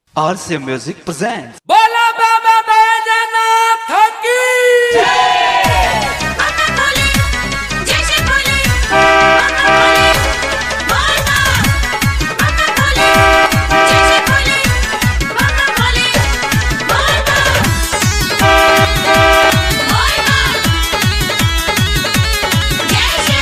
RC Music presents. बोला बाबा बैजनाथ की बाबा बोले जैसे बोले बाबा बोले बोलना बाबा बोले जैसे बोले बाबा बोले बोलना बोलना जैसे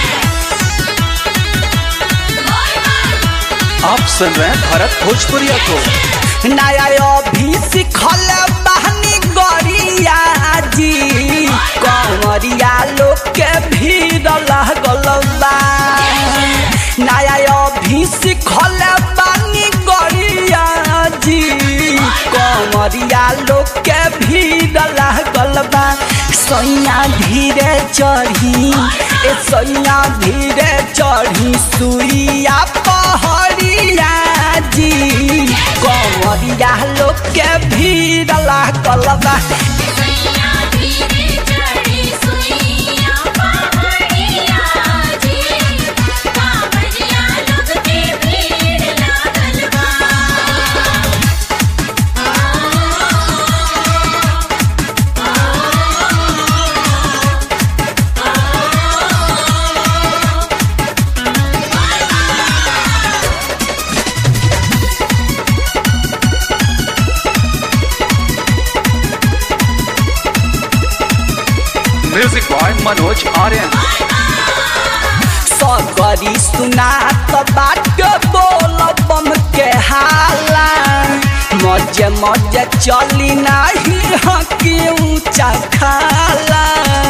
बोलना आप सुन रहे हैं भारत भोजपुरिया को नया अभी सिखल बहनी गरिया जी कंवरिया लोग के भीड़ लागल बा नया अभी सिखल बहनी गरिया जी कंवरिया लोग के भीड़ लागल बा सैया धीरे चढ़ी ए सैया धीरे चढ़ी सुइया पहड़िया जी कंवरिया लोग के भीड़ लागल बा सैया धीरे चढ़ी सुइया पहाड़िया जी कांवरिया लोग के भीड़ लागल बा म्यूजिक बॉय मनोज आर्यन सगरी सुनात बाट बोल बम के हाला मजे मजे चली नाही हकी ऊंचा खाला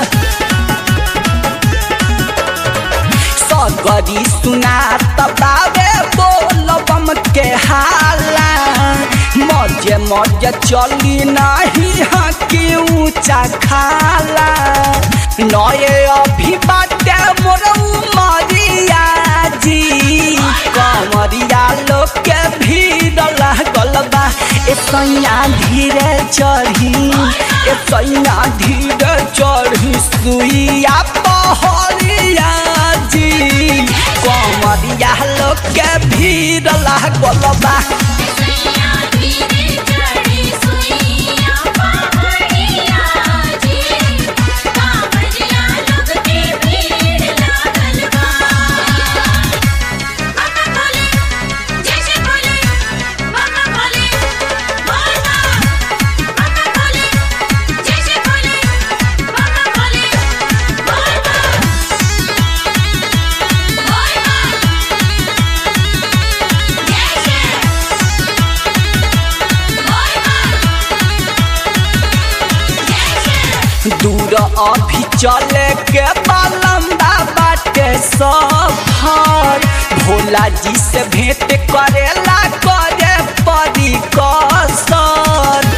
सगरी सुनात बाबे बोल बम के हाला मजे मजे चली नाही हकी ऊंचा खाला नये अभी बाटे मोर उमरिया जी कमरिया लोग के भीड़ लागल बा ए सैया धीरे चढ़ी ए सैया धीरे चढ़ी सुइया पहरिया जी कमरिया लोग के भीड़ लागल बा सैया धीरे चढ़ी सुइया पहाड़िया जी कांवरिया लोग के भीड़ लागल बा बाबा बोले जैसे बोले बाबा बोले बोलना बाबा बोले जैसे बोले बाबा बोले बोलना बोलना जैसे दूर अभी चले के लंबा बाटे सफर भोला जी से भेंट करेला करे परी कसर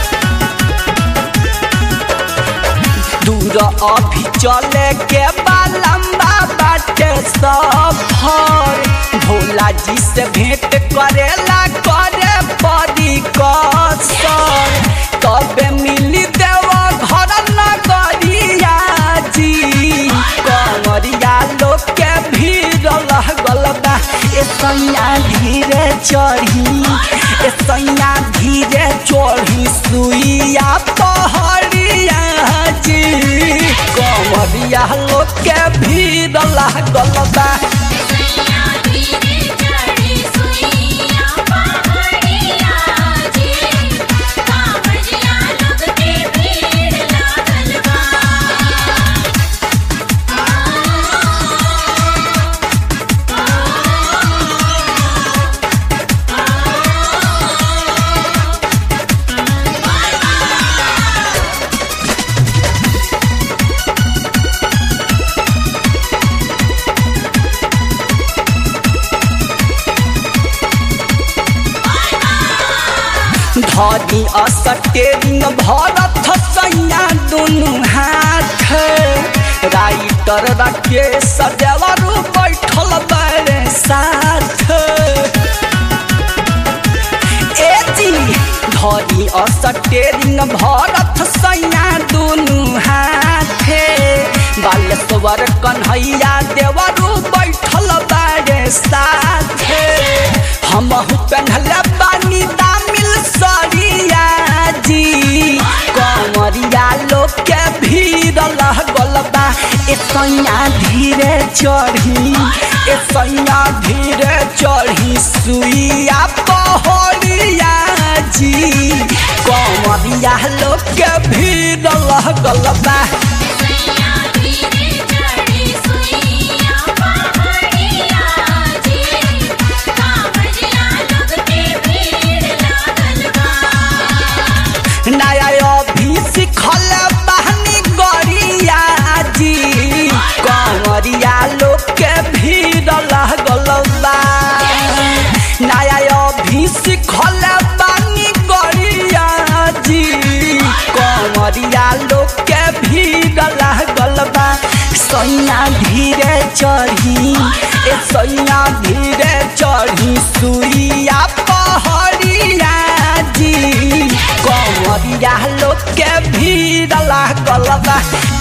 दूर अभी चले के लंबा बाटे सफर भोला जी से भेंट करेला करे परी कसर तबे मिली देव घर नगरिया जी कमरिया लोग के भीड़ लगल बा ए सैया धीरे चढ़ी ए सैया धीरे चढ़ी सुइया पहड़िया जी कमरिया लोग के भीड़ लागल बा सैया धीरे चढ़ी सुइया पहाड़िया जी कांवरिया लोग के भीड़ लागल बा धरी असटेरिंग भरत सैया दुनु हाथ राइटर रखे सदेवरु बैठल बड़े साथ ए जी धरी असटेरिंग भरत सैया दुनु हाथे बालेश्वर कन्हैया देवरु बैठल बड़े साथे हमहु पेन्हले बानी दामिल साड़ी सैया धीरे चढ़ी ए सैया धीरे चढ़ी सुइया पहड़िया जी कमरिया लोग के भीड़ लगल बा सैया धीरे चढ़ी सुइया पहाड़िया जी कांवरिया लोग के भीड़ लागल बा नया अभी सिखल बहनी गरिया जी कमरिया लोग के भीड़ लगल बा नया अभी सिखल बहनी गरिया जी कमरिया लोग के भीड़ लगल बा सैया धीरे चढ़ी ए सैया धीरे चढ़ी सुइया पहड़िया जी कमरिया लोग के भीड़ लागल बा